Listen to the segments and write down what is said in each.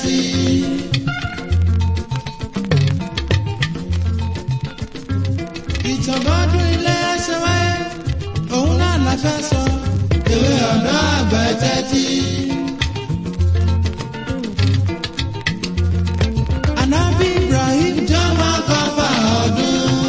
tẹ́tí. ìtọ́gbọ́dún ilé ẹsẹ̀ wáyé òun náà la fẹ́ sọ. ìwé ọ̀dọ́ àgbà tẹ́tí. Ànábì Ibrahim jọmọ kọfà ọdún.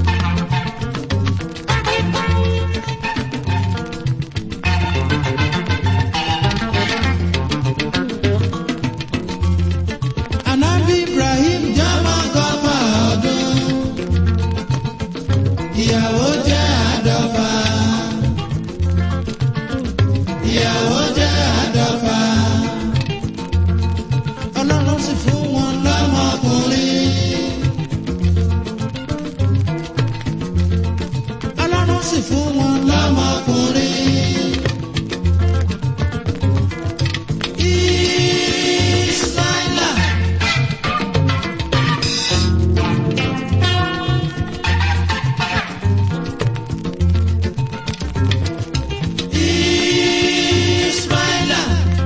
Ànábì Ibrahim jọmọ kọfà ọdún. Ìyàwó jẹ́ àádọ́fà. Ìyàwó jẹ́ àádọ́fà. Ọlọ́run sì fún wọn lọ́mọkùnrin. Ọlọ́run sì fún wọn lọ́mọkùnrin. Ismaila. Ismaila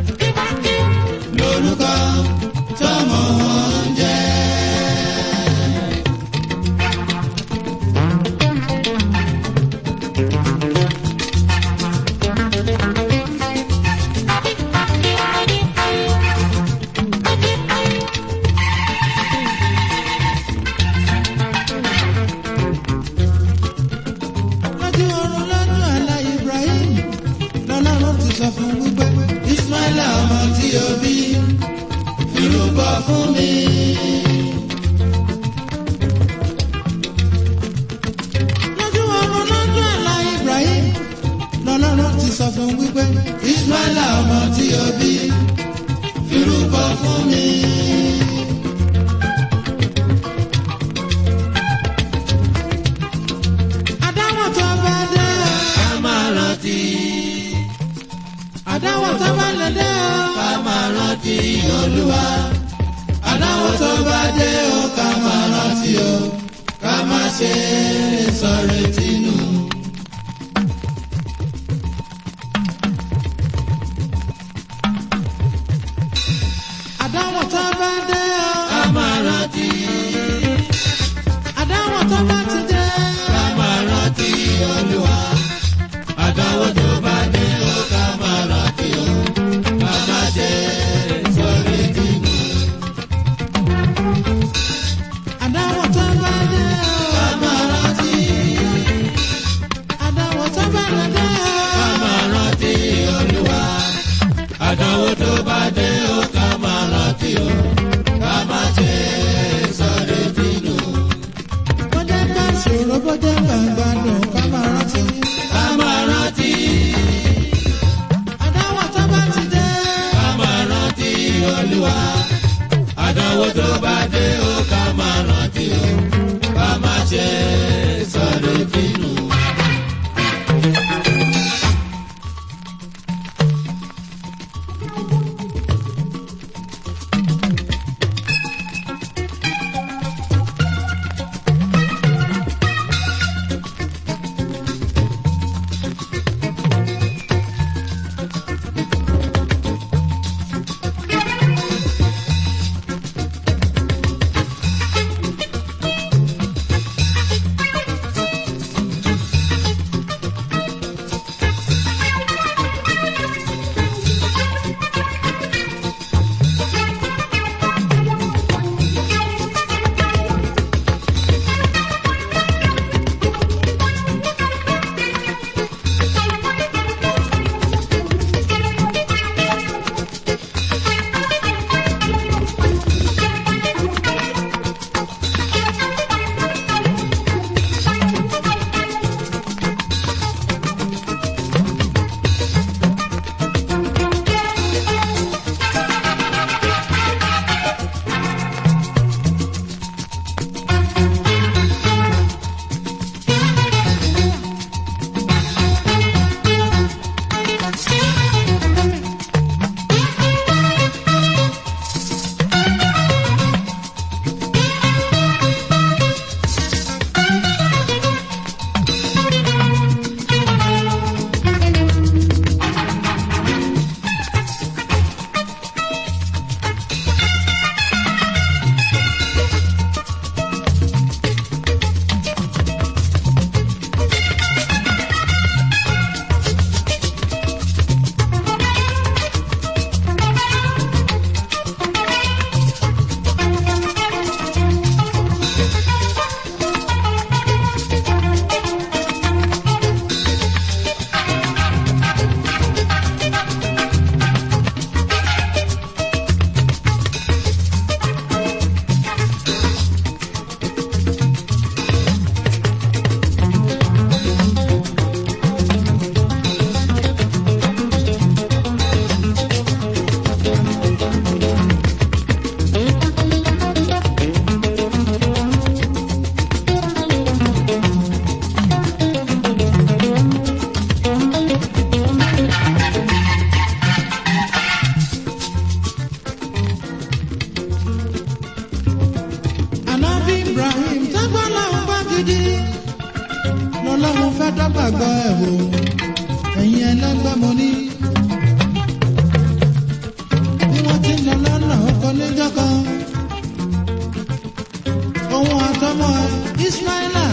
lórúkọ tọmọ wọn ń jẹ. lójú oorun lójú àlá Ibrahim lọ́lọ́run ti sọ fún wípé Ismaila ọmọ tí o bí fìrúbọ fún mi. lójú oorun lójú àlá Ibrahim lọ́lọ́run ti sọ fún wípé Ismaila ọmọ tí o bí fìrúbọ fún mi. Adáwọ̀ tó bá dé o. Ká máa rántí. Adáwọ̀ tó bá lè dé o. Ká máa rántí Olúwa. Adáwọ̀ tó bá dé o. Ká máa rántí o. Ká má ṣe sọ̀rọ̀ tínú. Adáwọ̀ tó bá dé o. Ká máa rántí. Adáwọ̀ tó bá ti dé. Ká máa rántí Olúwa. Àdáwọ̀ tó bá dé o. Ká máa rántí o. Ká má ṣe sọ̀rọ̀ tínú. Àdáwọ̀ tó bá dé o. Ká máa rántí. Àdáwọ̀ tó bá lè dé o. Ká máa rántí Olúwa. Àdáwọ̀ tó bá dé o. Ká máa rántí o. Ká má ṣe sọ̀rọ̀ tínú. Bọ́dé bá ṣòro bọ́dé bá gbádùn ká máa rántí. Ká máa rántí. Àdáwọ̀ tó bá ti dé. Ká máa rántí Olúwa. Àdáwọ̀ tó bá dé o ká máa rántí o. Ká má ṣe sọ̀rọ̀ bínú. gbàgbọ́ ẹ̀ wò ẹ̀yin ẹlẹ́gbẹ́ mo ní. bí wọ́n ti ń lọ lọ́nà ọkọ̀ níjọ́ kan. òun àtọmọ ismaila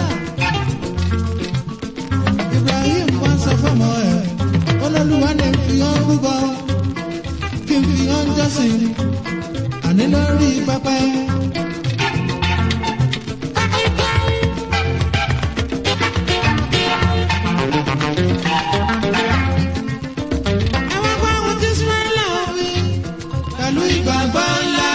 ibrahim wá sọ fọmọ ẹ olólùwà ní fi hàn rúbọ kí n fi hàn jọ́sìn àní lórí pẹpẹ. àwọn bá wọn ti ismaila wí pẹ̀lú ìgbàgbọ́ ńlá.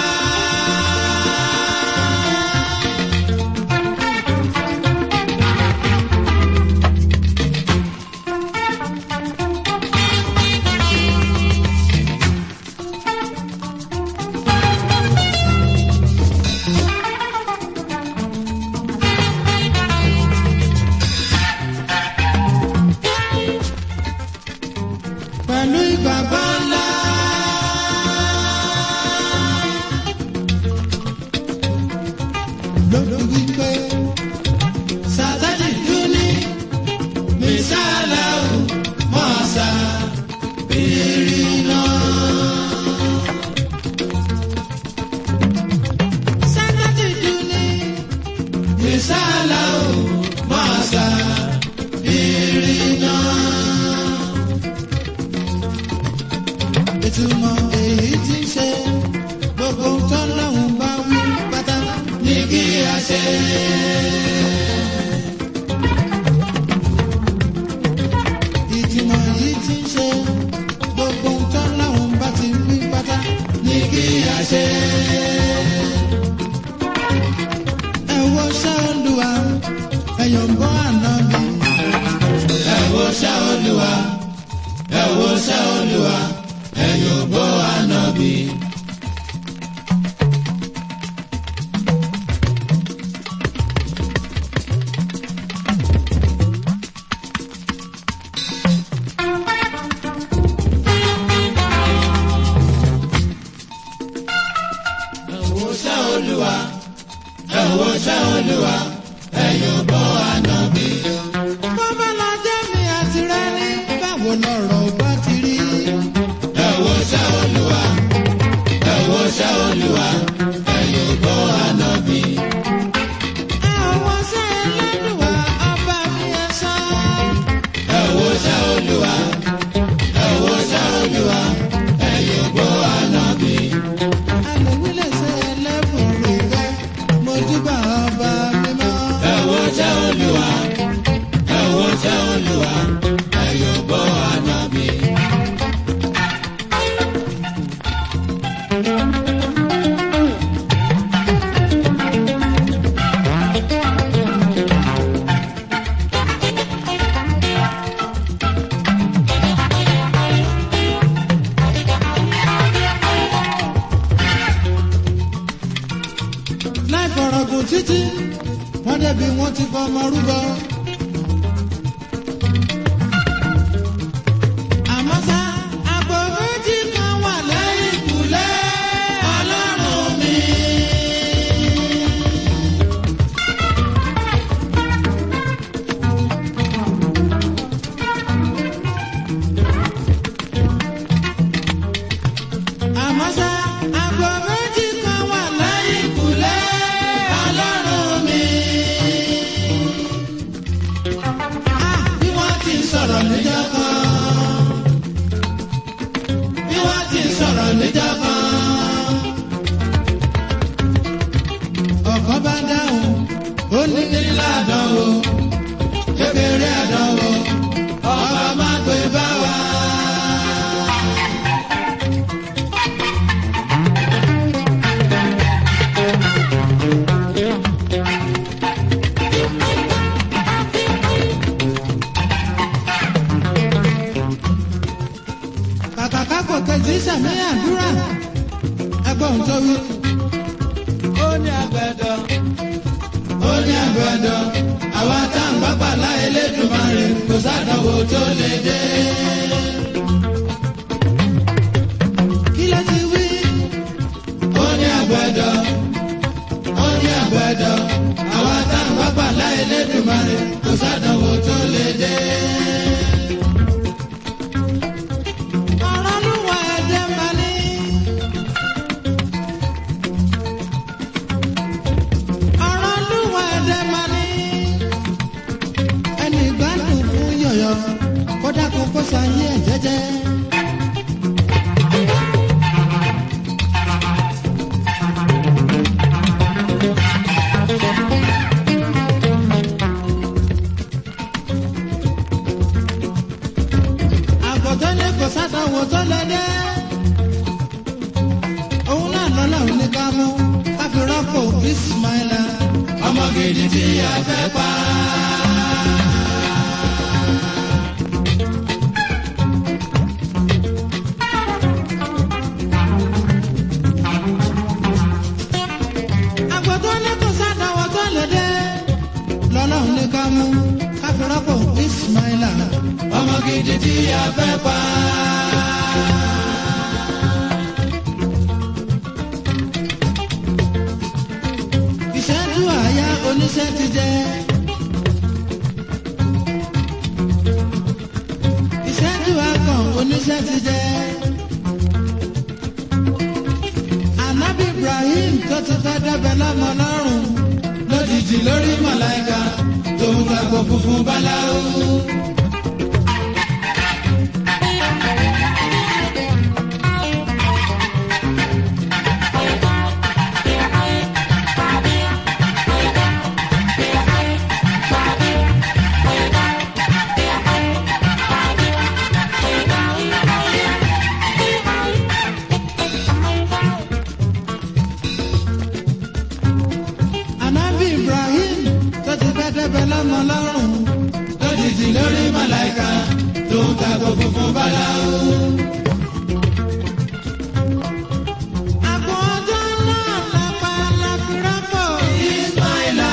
pẹ̀lú ìgbàgbọ́ ńlá. lórí wípé sátani dúní mísàlá ò mọ̀ọ́sá bìrì náà. sátani dúní mísàlá ò mọ̀ọ́sá bìrì náà. ìtumọ̀ èyí tí ń ṣe gbogbo tọ́lọ́hún bá wí pátá ní kí a ṣe. ìtumọ̀ èyí tí ń ṣe gbogbo tọ́lọ́hún bá ti wí pátá ní kí a ṣe. ẹ wo ṣá olúwa ẹ̀yọ̀ ń bọ́ àná mi. ẹ wo ṣá olúwa ẹ wo ṣá olúwa ẹ̀yọ̀ bọ́ àná mi. ẹ̀wọ̀ ṣá olúwa ẹ̀wọ̀ ṣá olúwa ẹ̀yọ̀ bọ́ àná mi. bọ́mọlájẹ́ mi àti rẹ ní báwo lọ̀rọ̀ bá ti rí. ẹ̀wọ̀ ṣá olúwa ẹ̀wọ̀ ṣá olúwa ẹ̀yọ̀ bọ́ àná mi. ẹ̀wọ̀ ṣá ẹlẹ́dùnwá ọba mi ẹ̀ sọ. ẹ̀wọ̀ ṣá olúwa ẹ̀wọ̀ ṣá olúwa ẹ̀yọ̀ bọ́ àná mi àlèwílẹ̀ ṣe ẹlẹ́bùn rẹ̀ mojúbà ọba mímọ́. ẹ̀wọ̀ jẹ́ olúwa ẹ̀wọ̀ jẹ́ olúwa ẹ̀yọ̀ bọ́ àná mi. láì fọ̀rọ̀ gùn títí wọ́n débi wọ́n ti fọmọ rúbọ. àmọ́ ṣá àpò méjì kan wà lẹ́yìn ìkùlé ọlọ́run mi. àmọ́ ṣá àpò méjì kan wà lẹ́yìn ìkùlé ọlọ́run mi. Ah, bí wọ́n ti ń sọ̀rọ̀ níjọ́ kan. bí wọ́n ti ń sọ̀rọ̀ níjọ́ kan. ọ̀kan bá dáhùn ó ní nílá àdánwò kékeré àdánwò ọba má gbé bá wa. kàkà kákò kejì sàmì àdúrà ẹgbọ́n tó wí. ó ní àgbẹ̀dọ̀ ó ní àgbẹ̀dọ̀ àwa tá à ń gbàgbà láyé lẹ́dùnmáre kò sádọ̀wò tó lè dé. kí ló ti wí. ó ní àgbẹ̀dọ̀ ó ní àgbẹ̀dọ̀ àwa tá à ń gbàgbà láyé lẹ́dùnmáre kò sádọ̀wò tó lè dé. sádàwọ̀ tó lẹ dé. òun náà lọ́lọ́run ní ká mú ká fi rọ́pò ismaila. ọmọ gidi tí a fẹ́ pa. àgbẹ̀ tó ní kò sádàwọ̀ tó lẹ dé. lọ́lọ́run ní ká mú ká fi rọ́pò ismaila. ọmọ gidi tí a fẹ́ pa. ìṣẹ́jú àyà oníṣẹ́ ti jẹ́. ìṣẹ́jú àgàn oníṣẹ́ ti jẹ́. ànábì ibrahim tó ti fẹ́ dẹ́bẹ̀ lọ́mọ lọ́rùn lójijì lórí màláìka tó ń gbàgbọ́ funfun báláwo. ànábì ibrahim tó ti fẹ́ dẹ́bẹ̀ lọ́mọ lọ́rùn lójijì lórí màláìka tó ń gbàgbọ́ funfun báláwo. àpò ọjọ́ náà lápá láfi rọ́pò Ismaila.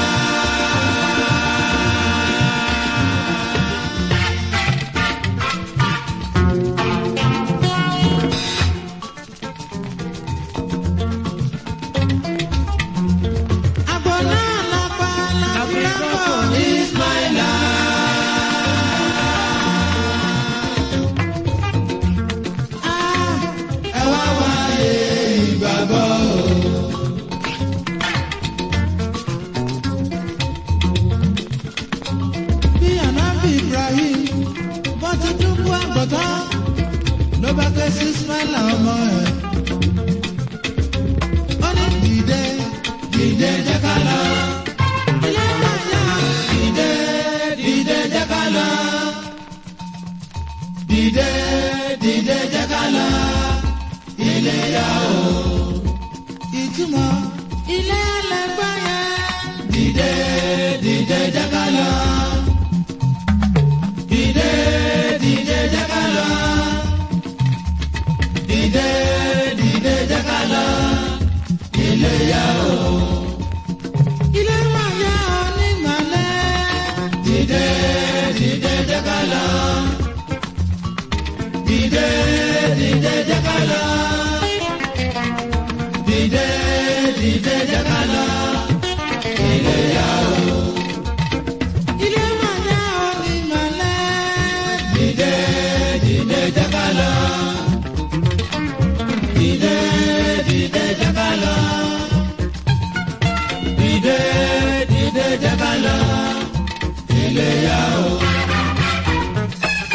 àpò náà lápá láfi rọ́pò Ismaila. Ah, ẹ wá wáyé ìgbàgbọ́. bí ànábì ibrahim bó ti dúpọ̀ àgbọ̀tán ló bá ké sí ismaila ọmọ ẹ̀. ó ní dìde Dìde jẹ́ ká lọ. ilé máa yá Dìde dìde jẹ́ ká lọ. Dìde dìde jẹ́ ká lọ. Ilé yá o. ìtumọ̀ ilé ẹlẹgbẹ́ yẹn. Dìde dìde jẹ́ ká lọ. Dìde dìde jẹ́ ká lọ. Dìde dìde jẹ́ ká lọ. Ilé yá o. ilé máa yá ọ ní màlẹ́. Dìde dìde jẹ́ ká lọ. Dìde dìde jẹ́ ká lọ. Dìde dìde jẹ́ ká lọ. Ilé yá o. ilé máa yá ọ ní màlẹ́. Dìde dìde jẹ́ ká lọ. Dìde dìde jẹ́ ká lọ. Dìde dìde jẹ́ ká lọ. Ilé yá o.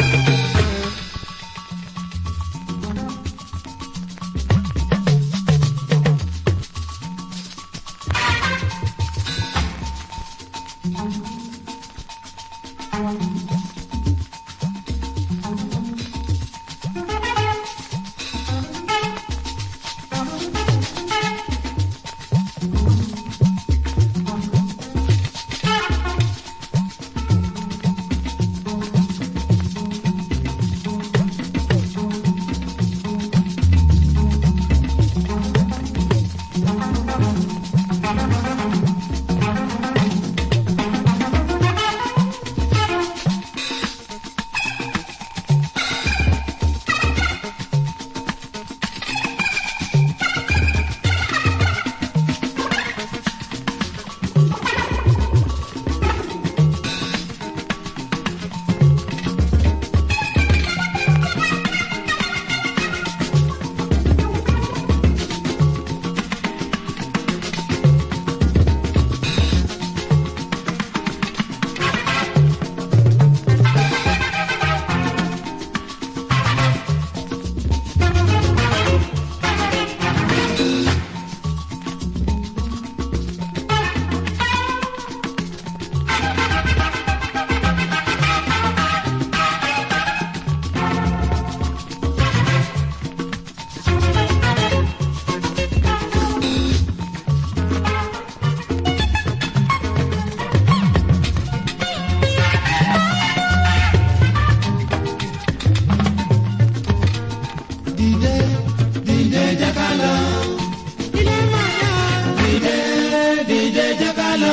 dìde dìde jẹ́ ká lọ. ilé máa yá. dìde dìde jẹ́ ká lọ.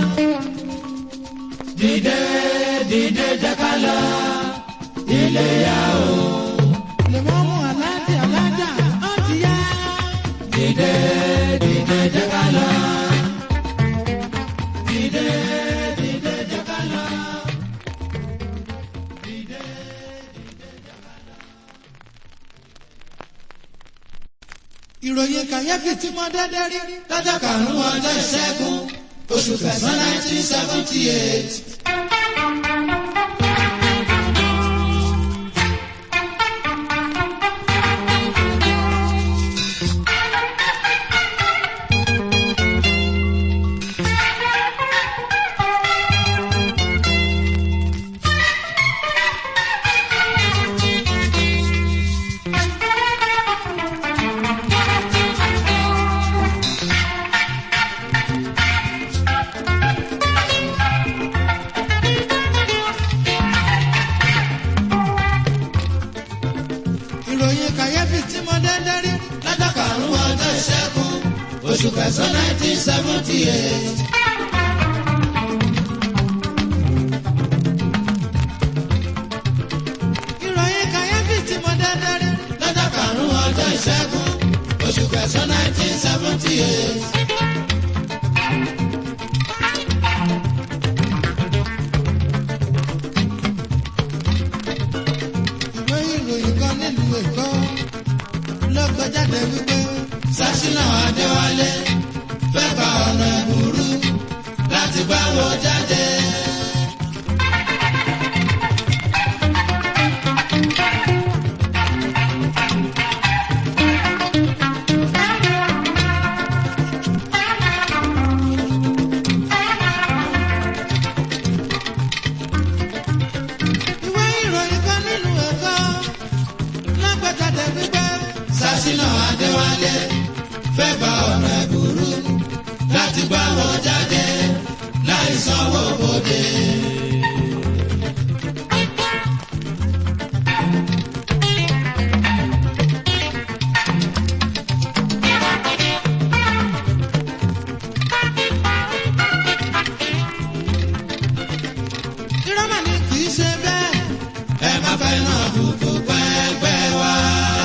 dìde dìde jẹ́ ká lọ. ilé yá o. lè mọ́ mú aláàjì alájà ó ti yá. dìde dìde jẹ́ ká lọ. dìde dìde jẹ́ ká lọ. ìròyìn kàyéfì tí mo dédé rí lọ́jọ́ karùn-ún ọjọ́ ìṣẹ́gun oṣù kẹsàn-án nineteen seventy eight. ìròyìn kàyéfì tí mo dédé rí lọ́jọ́ karùn-ún ọjọ́ ìṣẹ́gun oṣù kẹsàn-án nineteen seventy eight. ìròyìn kàyéfì tí mo dédé rí lọ́jọ́ karùn-ún ọjọ́ ìṣẹ́gun oṣù kẹsàn-án nineteen seventy eight. ìwé ìròyìn kan nílùú èkó ló gbé jáde wípé sásínà adéwálé fẹ́ gba ọ̀nà ìbúrú láti gbáwó jáde. ìwé ìròyìn kan nílùú èkó ló gbé jáde wípé sásínà adéwálé fẹ́ gba ọ̀nà ìbúrú láti gbáwó jáde láì sanwó bòde. ìrọ́mà ni kì í ṣe bẹ́ẹ̀ ẹ má fẹ́ náà bùkù pẹ́ẹ́pẹ́ wá.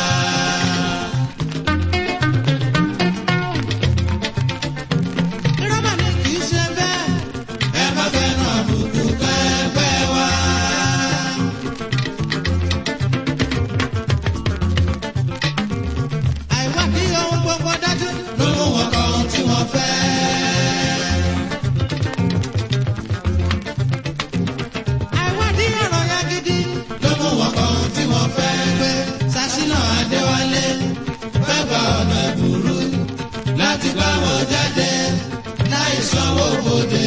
ìrọ́mà ni kì í ṣe bẹ́ẹ̀ ẹ má fẹ́ náà bùkù pẹ́ẹ́pẹ́ wá. àìwádìí ohun gbogbo dájú ló mú wọn kọ ohun tí wọ́n fẹ́. àìwádìí ọ̀rọ̀ ya gidi ló mú wọn kọ ohun tí wọ́n fẹ́. pé sásínà adéwálé fẹ́ gba ọ̀nà ìbúrú láti gbá wọn jáde láì sanwó bòde.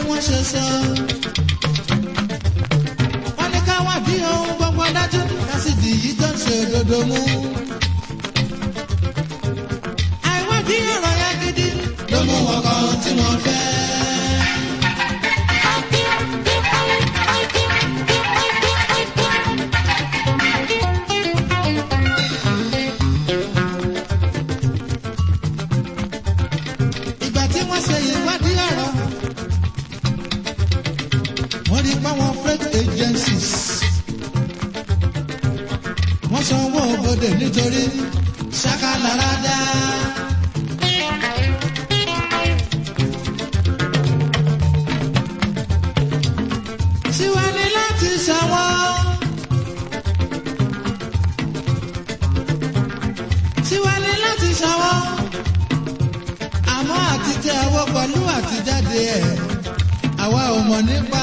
wọ́n ṣe sọ. wọ́n ní ká wádìí ohun gbogbo dájú kásìdì yìí tó ń ṣe òdodo mú. àìwádìí ọ̀rọ̀ yẹn gidi ló mú wọn kọ ohun tí wọ́n fẹ́. ìgbà tí wọ́n ṣe ìwádìí ọ̀rọ̀ wọ́n rí páwọn freight agencies wọ́n san owó òbodè nítorí ṣákàlárádá. tiwa ni láti ṣàwọ́. tiwa ni láti ṣàwọ́ àmọ́ àti tẹ ọwọ́ pẹ̀lú àtijáde ẹ̀ àwa ò mọ̀ nípa.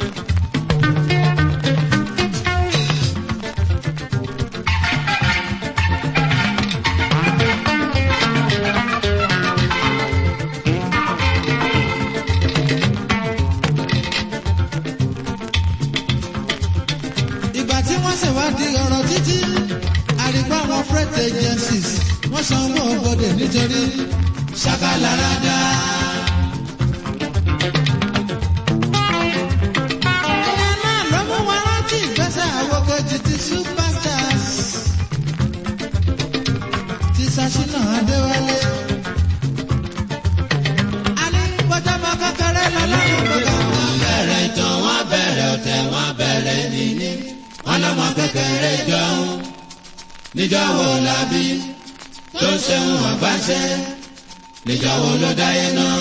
ìgbà tí wọ́n ṣèwádìí ọ̀rọ̀ títí àrígbá àwọn freight agencies wọ́n san owó ọgbọ́dẹ nítorí ṣàkàlàràdà. ìyẹn náà ló mú wa rántí ìgbésẹ̀ àwòkọ́jì ti superstars ti ṣàṣìnà adéwálé. a ní bọ́jọ́mọ kékeré lọ́lọ́run gbọ́dọ̀. wọ́n bẹ̀rẹ̀ ìtàn wọ́n bẹ̀rẹ̀ ọ̀tẹ̀ wọ́n bẹ̀rẹ̀ níní wọ́n lọ́mọ kékeré jọ̀hún níjọ́ wo la bí tó ṣeun àgbáṣẹ́ níjọ́ wo ló dáyé náà.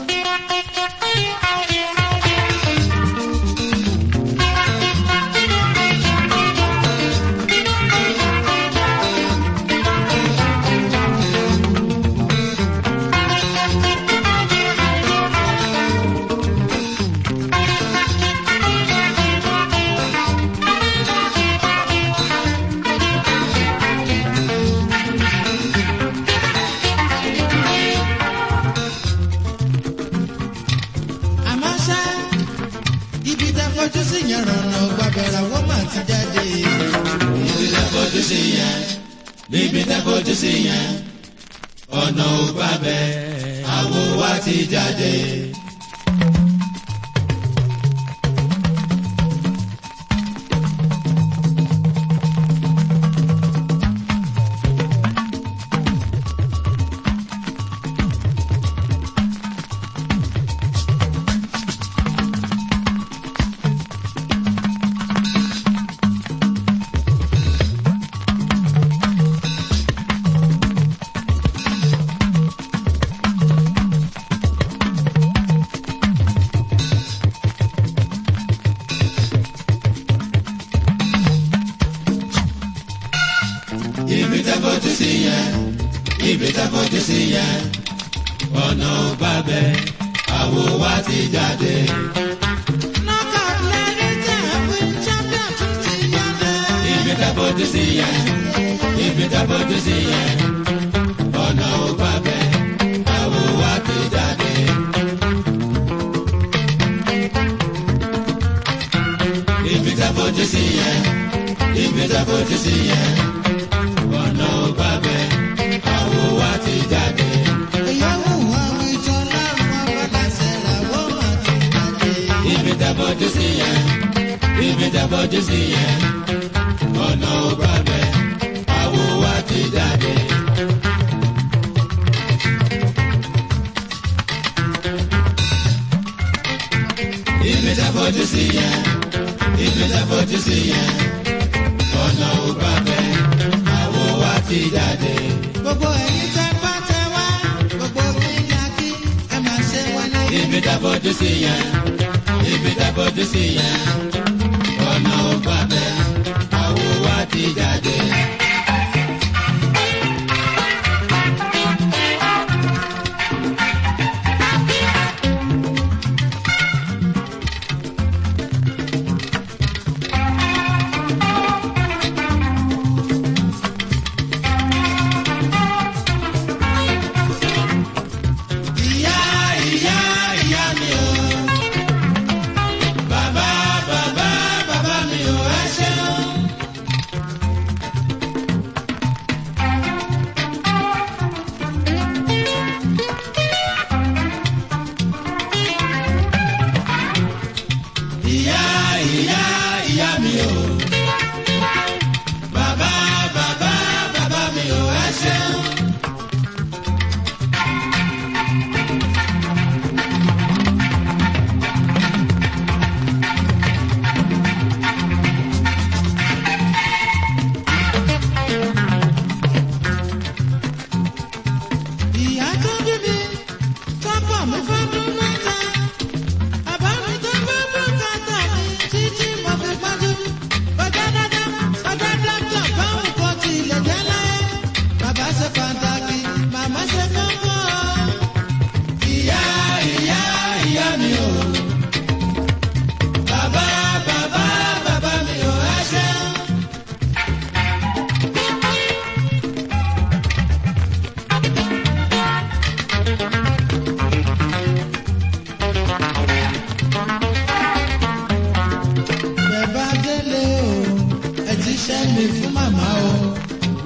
àmọ́ ṣá ibi tẹ fojú sí yẹn rànà gbàbẹ̀rẹ̀ wọ́n mà ti jáde. níbi tẹ́ fojú sí yẹn níbi tẹ́ fojú sí yẹn ọ̀nà ò gbà bẹ́ẹ̀ àwo wa ti jáde. ibi tẹ́ fojú sí yẹn ibi tẹ́ fojú sí yẹn ọ̀nà ò gbà bẹ́ẹ̀ àwo wa ti jáde. knockout lẹ́ni tẹ̀ win champion tún ti jáde. ibi tẹ́ fojú sí yẹn ibi tẹ́ fojú sí yẹn ọ̀nà ò gbà bẹ́ẹ̀ àwo wa ti jáde. ibi tẹ́ fojú sí yẹn ibi tẹ́ fojú sí yẹn ọ̀nà ò gbà bẹ́ẹ̀ àwo wa ti jáde. ìyàwó àwọn ìjọ lárùn abọ́dásẹ̀ làwọn mà ti jáde. ibi tẹ́ fojú sí yẹn ibi tẹ́ fojú sí yẹn ọ̀nà ò gbà bẹ́ẹ̀ àwo wa ti jáde. ibi tẹ́ fojú sí yẹn ibi tẹ́ fojú sí yẹn ọ̀nà ò gbà bẹ́ẹ̀ àwo wa ti jáde. gbogbo ẹ̀yin tẹ́ bá tẹ wá gbogbo kíkà kí ẹ máa ṣe wá ní. ibi tẹ́ fojú sí yẹn ibi tẹ́ fojú sí yẹn ọ̀nà ò gbà bẹ́ẹ̀ àwo wa ti jáde. ìyá ìyá ìyá mi o.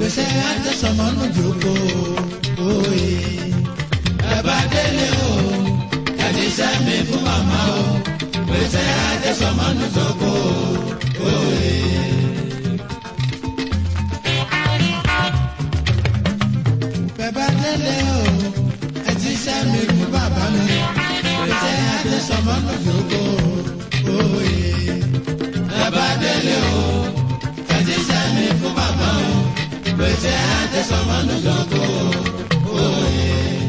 gbèsè àjẹsọmọnù jòkó òye. ẹ bá délé o ẹni sẹ́mi fún màmá o gbèsè àjẹsọmọnù jòkó òye. bẹ́ẹ̀ délé o ẹni sẹ́mi fún bàbá mi gbèsè àjẹsọmọnù jòkó òye. ẹ bá délé o ẹni sẹ́mi fún bàbá o gbèsè àjẹsọmọnù jòkó òye.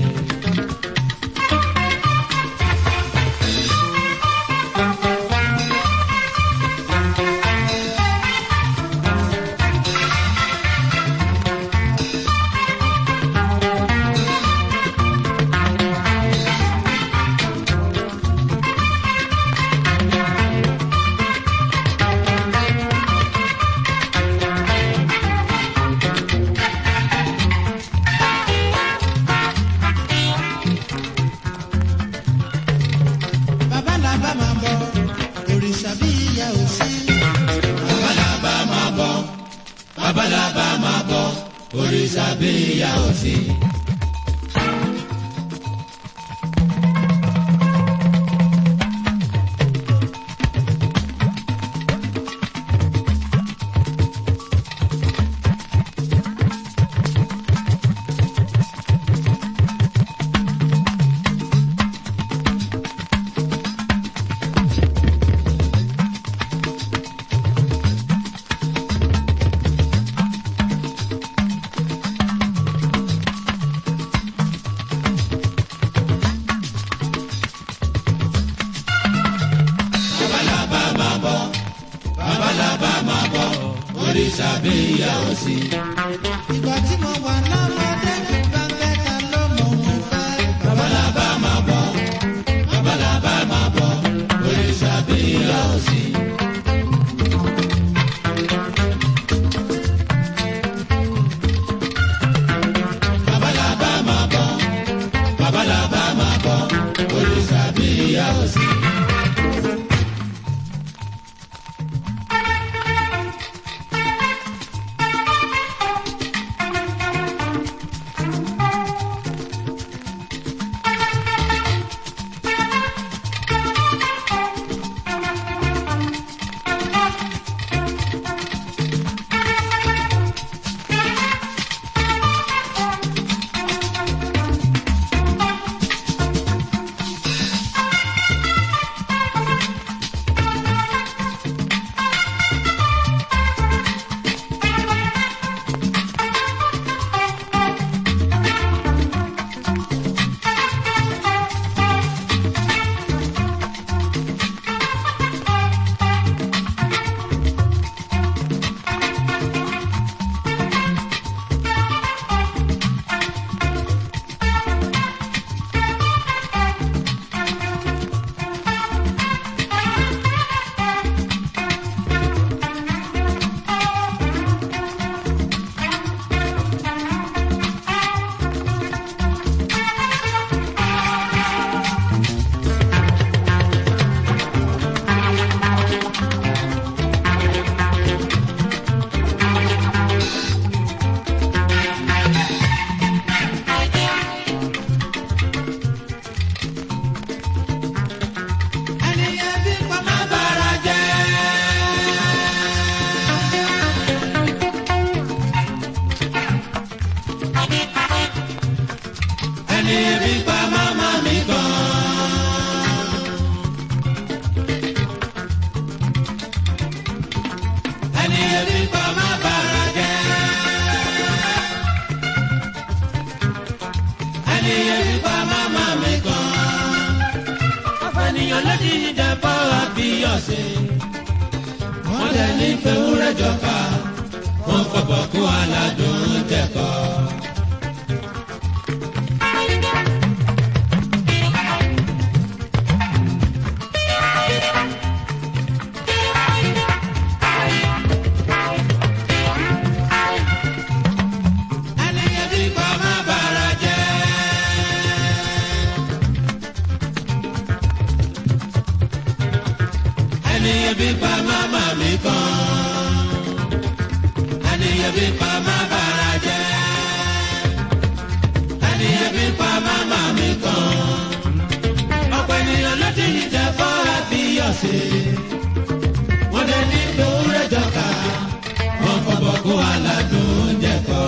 bàbá la bá máa bọ̀ òrìṣà bí ìyá ò sí. bàbá la bá máa bọ̀ bàbá la bá máa bọ̀ òrìṣà bí ìyá ò sí. bàbá la bá máa bọ̀ bàbá la bá máa bọ̀ òrìṣà bí ìyá ò sí. ìgbà tí mo wà lọ́mọdé mi bá fẹ́ ta ló mọ̀ mo fẹ́. bàbá la bá máa bọ̀ bàbá la bá máa bọ̀ òrìṣà bí ìyá ò sí. bàbá la bá máa bọ̀ bàbá la bá máa bọ̀ òrìṣà bí ìyá ò sí. ẹni ebi pa màmá mi gan. ẹni ebi pa má bàrà jẹ́. ẹni ebi pa màmá mi gan. afẹniyàn lójijì jẹ bọ́ àbíyọ̀sẹ̀. wọ́n lẹ ní fẹ́wúrẹ́ jọ̀ka wọ́n fọ̀bọ̀ kú aládùn jẹ̀kọ́. ẹni ebi pa má bàrà jẹ́. ẹni ebi pa màmá mi kan. ẹni ebi pa má bàrà ebi pa màmá mi kan. ọ̀pọ̀ ènìyàn ló ti ní jẹ́ fọ́ àbíyọ̀sí. wọ́n dé ní gbòòrè jọ̀ka. wọ́n fọwọ́ kó aládùn oúnjẹ kọ́.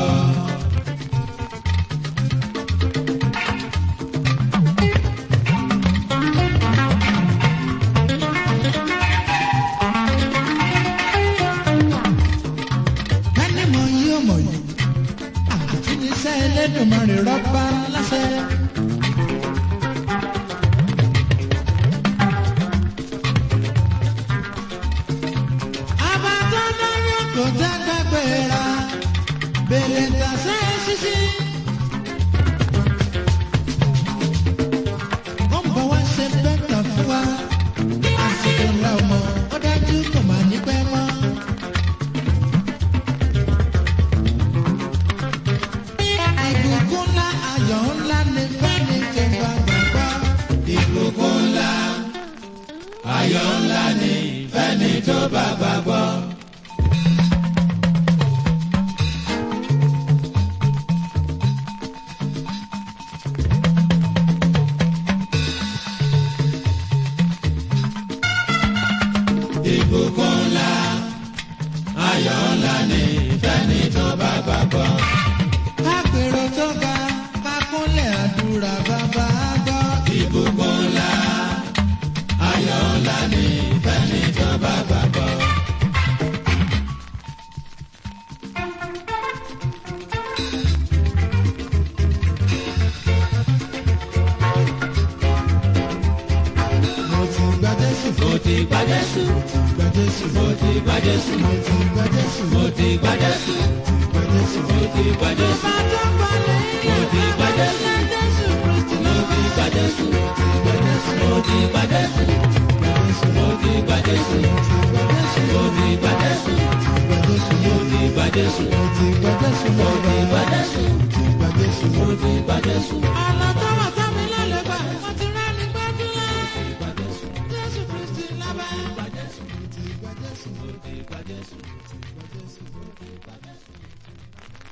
ẹni mọ̀ yí ó mọ̀ yí àti níṣẹ́ Ẹlẹ́dùmarè rọ́bà láṣẹ. àbátọ́ dáná kò já gbàgbéra bèrè tàṣẹ ṣíṣí. ó ń bọ̀ wá ṣe bẹ́tà fún wa àsìkò ńlá ọmọ ó dájú kò má ní pẹ́ mọ́. ìbùkún ńlá ayọ̀ ńlá ní fẹ́ni tó bá gbàgbọ́. ìbùkún ńlá ayọ̀ ńlá ni fẹ́ni tó bá gbàgbọ́. ìbùkún ńlá ayọ̀ ńlá ni fẹ́ni tó bá gbàgbọ́. kápẹ̀rọ tó ga kákúnlẹ̀ àdúrà bàbá gbọ́. ìbùkún ńlá ayọ̀ ńlá ni fẹ́ni tó bá gbàgbọ́. mo ti gba Jésù mo ti gba Jésù gba Jésù mo ti gba Jésù mo ti gba Jésù mo ti gba Jésù gba Jésù. mo ti gba Jésù bá tó balẹ̀ mo ti gba Jésù Jésù Kristi mo ti gba Jésù mo ti gba Jésù mo ti gba Jésù mo ti gba Jésù mo ti gba Jésù mo ti gba Jésù mo ti gba Jésù gba Jésù. mo ti gba Jésù. ọ̀nà tó wà sámi lálẹ́ gbà wọ́n ti rán ní gbàdúrà. Jésù Kristi lábẹ́. Gba Jésù. Gba Jésù. Gba Jésù.